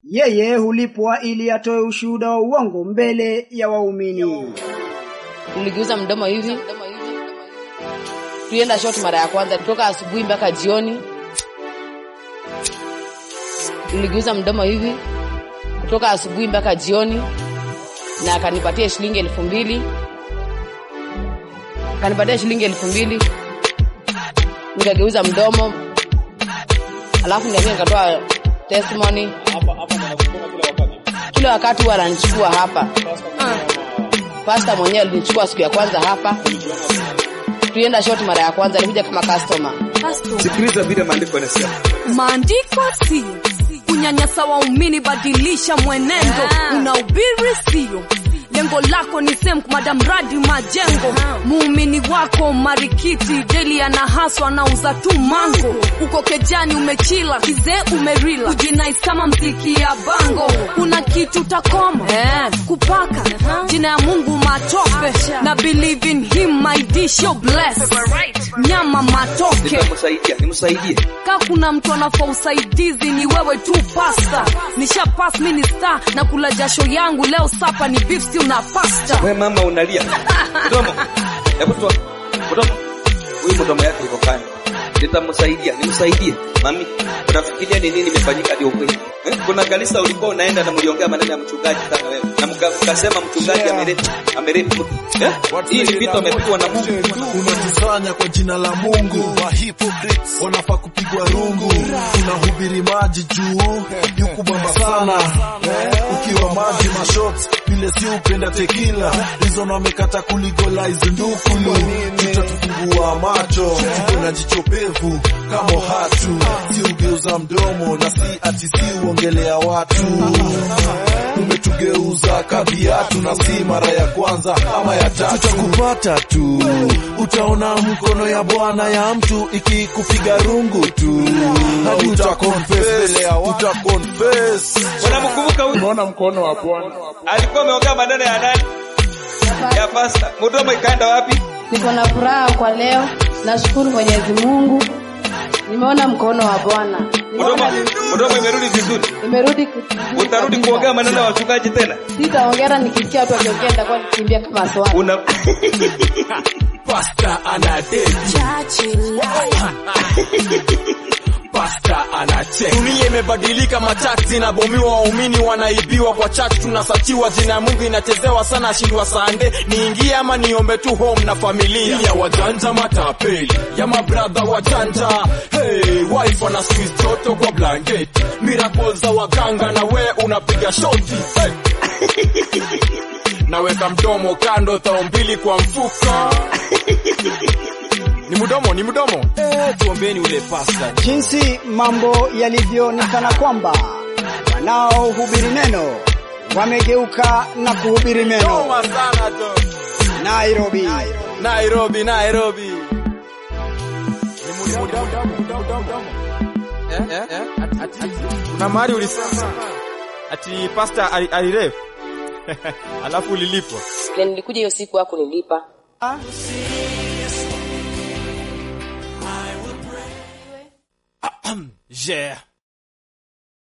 Yeye hulipwa ili atoe ushuhuda wa uongo mbele ya waumini. Tuligeuza mdomo hivi, tulienda shot mara ya kwanza kutoka asubuhi mpaka jioni. Tuligeuza mdomo hivi kutoka asubuhi mpaka jioni, na akanipatia shilingi elfu mbili akanipatia shilingi elfu mbili nikageuza mdomo, alafu nikakuja nikatoa testimony. Kila wakati huwa ananichukua hapa. Pasta mwenyewe alinichukua siku ya kwanza hapa, tulienda shot mara ya kwanza, alikuja kama customer. Sikiliza vile maandiko yanasema. Maandiko sio kunyanyasa waumini, badilisha mwenendo. Unahubiri sio lengo lako ni same madam radi majengo. Muumini wako marikiti deli anahaswa anauza tu mango, uko kejani umechila kizee umerila kujinais kama mziki ya bango. Kuna kitu takoma eh, kupaka jina ya Mungu matope na believe in him my dish you bless nyama matoke Nitamsaidia, nimsaidie. ka kuna mtu anafaa usaidizi ni wewe tu pasta nisha pass mimi ni star na kula jasho yangu leo sapa ni beef stew na pasta Wewe mama unalia. Mdomo. Hebu toa. Mdomo. Huyu mdomo yake iko kando. Nitamsaidia, nimsaidie. Mami, unafikiria ni nini imefanyika ndio kweli? Eh? Kuna kanisa ulikuwa unaenda na mliongea maneno ya mchungaji kama wewe. Na mka- mkasema mchungaji amereti, amereti. Eh? Hii ni vitu amepigwa na Mungu. unajifanya kwa jina la Mungu wa hypocrites wanafaa kupigwa rungu unahubiri maji juu yukubamba sana ukiwa maji mashots vile si upenda tekila hizo wamekata kuligolize ndukulu tutatufungua macho tuko na jicho pevu kama hatu si ugeuza mdomo na si ati si uongelea watu umetugeuza kaviatu na si mara ya kwanza ama ya tatu tutakupata tu utaona mkono ya bwana ya mtu ikikupiga rungu tu hadi utakonfess utakonfess Unamkumbuka huyu? Unaona mkono wa Bwana. Alikuwa ameongea maneno ya nani? Ya pasta. Mdomo ikaenda wapi? Niko na furaha kwa leo, nashukuru Mwenyezi Mungu, nimeona mkono wa Bwana, Mdomo, mdomo imerudi vizuri. nimerudi Utarudi kuongea maneno ya wachungaji tena? Sitaongera, nikisikia watu wakiongea nitakuwa nikimbia kama swali. Una pasta anadeti pasta anacheka dunia imebadilika machachi zinabomiwa waumini wanaibiwa kwa chachi tunasachiwa jina ya mungu inachezewa sana ashindwa sande niingie ama niombe tu home na familia ya wajanja matapeli ya mabradha wajanja hey, wife ana squeeze joto kwa blanket miracle za waganga na we unapiga shoti hey. naweka mdomo kando thao mbili kwa mfuko ni mdomo ni mdomo eh, tuombeni ule pasta Jinsi mambo yalivyo ni kana kwamba wanaohubiri neno wamegeuka na kuhubiri meno. Noma sana tu. Nairobi. Nairobi, Nairobi. Ni mudi- Eh, eh, eh, ati- ati- ati- Kuna mahali ulisema ati pasta ali- alirep alafu ulilipwa. Vile nilikuja hiyo siku yako nilipa. Yeah.